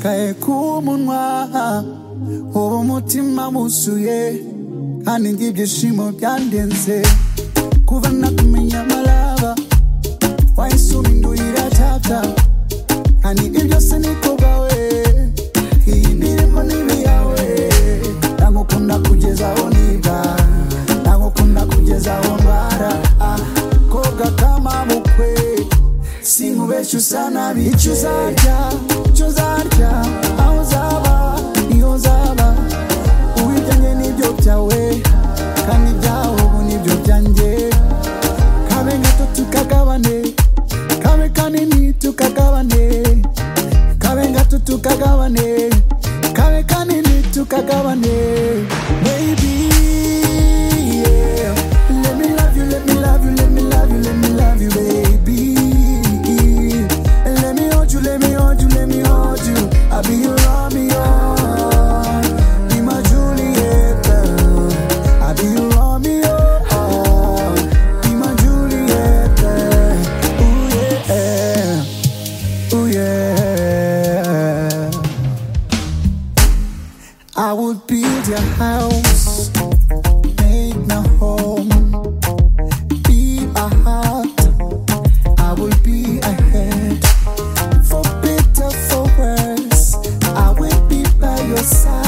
kaye ku munwa ubu umutima wuzuye kandi ibyishimo byandenze kuva nakumenya amaraba wahise ubindurira cyapfa kandi ibyo byose ni kubwawe iyi ndirimo ni ibiyawe nagukunda kugeza aho niba nagukunda kugeza aho ndwara ah, kobwa kamabukwe sinkubeshya usa nabi icyo uzarya icyo uzarya aho uzaba niho uzaba uwijyanye n'ibyo byawe kandi ibyawe ubu nibyo byanjye kabe gato tukagabane kabe kanini tukagabane kabe gato tukagabane kabe kanini tukagabane baby yeah. let me love you let me love you let me love you let me love you baby let me hold you let me hold you let me hold you I'll be your Romeo be my Juliet I'll be your Romeo be my Juliet ooh yeah ooh yeah I would build your house, make my home, be a heart. I will be a head. For better, for worse, I will be by your side.